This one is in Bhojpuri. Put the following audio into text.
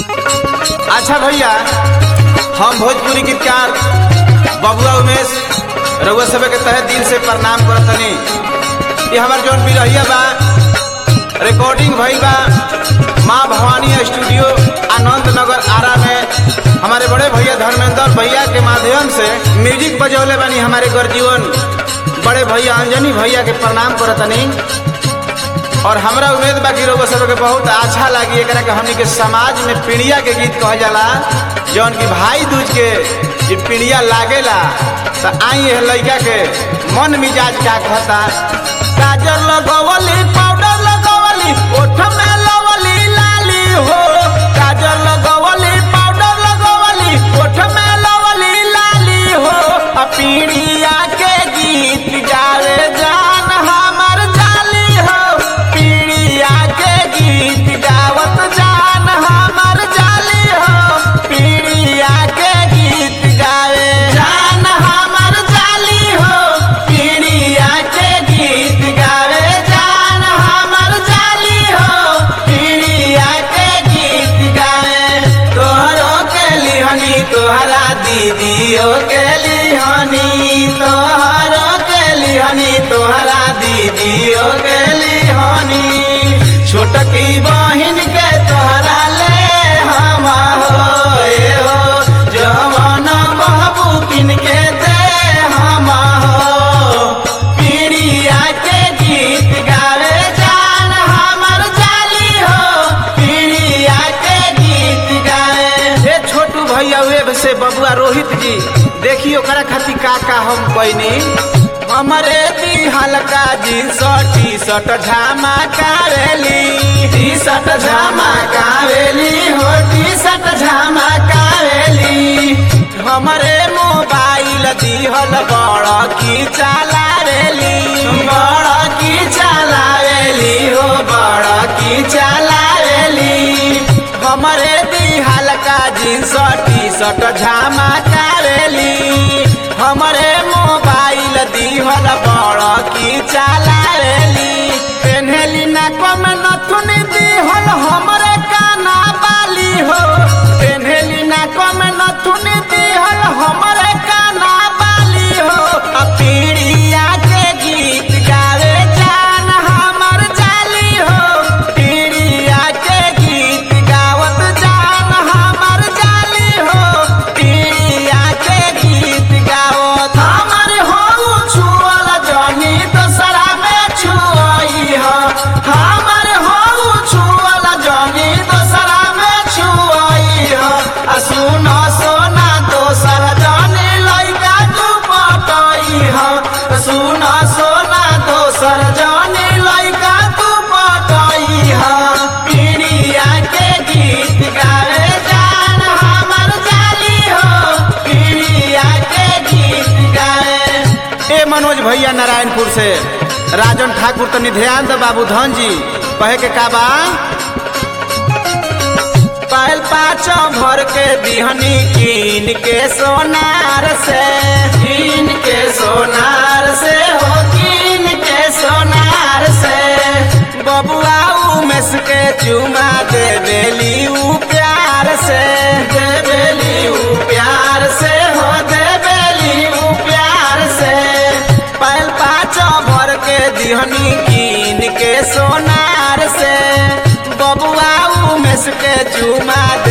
अच्छा भैया हम भोजपुरी गीतकार बबुआ उमेश रउआ सब के तहे दिल से प्रणाम करतनी ये हमार जौन बिरहिया बा रिकॉर्डिंग भइल बा माँ भवानी स्टूडियो आनंद नगर आरा में हमारे बड़े भैया धर्मेंद्र भैया के माध्यम से म्यूजिक बजौले बानी हमारे गर्जीवन बड़े भैया अंजनी भैया के प्रणाम करतनी और हमरा उम्मीद बा कि रउआ सब के बहुत अच्छा लागी एकरा के हमनी के समाज में पीड़िया के गीत कहल जाला जौन की भाई दूज के जे पीड़िया लागेला त आई है लइका के मन मिजाज का कहता काजल लगवली पाउडर लगवली ओठ में लवली लाली हो काजल लगवली पाउडर लगवली ओठ में लवली लाली हो आ पीड़िया के गीत गावे जान हमर जाली हो पीड़िया के गीत गावत जान हमर जाली हो पीड़िया के गीत गावे जान हमर जाली हो पीड़िया के गीत गावे जान हमर जाली हो पीड़िया के गीत गावे तोहरो के लिहनी तोहरा दीदियों के लिहनी तोहरो के लिहनी तोहरा दीदियों के लिहनी छोटकी बहिन के तोहरा ले हम हो ए हो जवान बहबू किन के दे हम हो पीड़िया के गीत गावे जान हमर जाली हो पीड़िया के गीत गावे हे छोटू भैया वेब से बबुआ रोहित जी देखियो ओकरा खातिर का का हम पैनी हमरे दी हल्का जींस टी शर्ट झामा कावेली टी शर्ट झामा कावेली हो टी शर्ट झामा कावेली हमरे मोबाइल दिहल बड़ की चलावेली बड़ की चलावेली हो बड़ की चलावेली हमरे दी हल्का जींस टी शर्ट झामा कावेली हमरे मोबाइल दिहल बड़ की चलावेली पेन्हली ना कम नथुन दिहल हमरे काना बाली हो पेन्हली ना कम नथुन दिहल हमरे काना बाली हो आ पीड़िया के गीत गावे जान हमर जाली हो पीड़िया के गीत गावत जान हमर जाली हो पीड़िया के गीत गावत हमर हो छुअल जनी दसरा में छुअई हो हमर हो छुअल जनी दसरा में छुअई हो आ सुन सोना दोसर जनी लइका तू पटई हो सुन सोना दोसर जनी लइका तू पटई हो पीड़िया के गीत गावे जान हमर जाली हो पीड़िया के गीत गावे ए मनोज भैया नारायणपुर से राजन ठाकुर तनी ध्यान दे बाबू धन जी कहे के का बा पायल पाँचों भर के बिहनी कीन के सोनार से कीन के सोनार से हो कीन के सोनार से बबुआ उमेश के चुमा दे बेली ऊ प्यार से दे बेली ऊ प्यार से हो दे बेली ऊ प्यार से पायल पाँचों भर के दिहनी कीन के सोनार से बबुआ उमेश के चुमा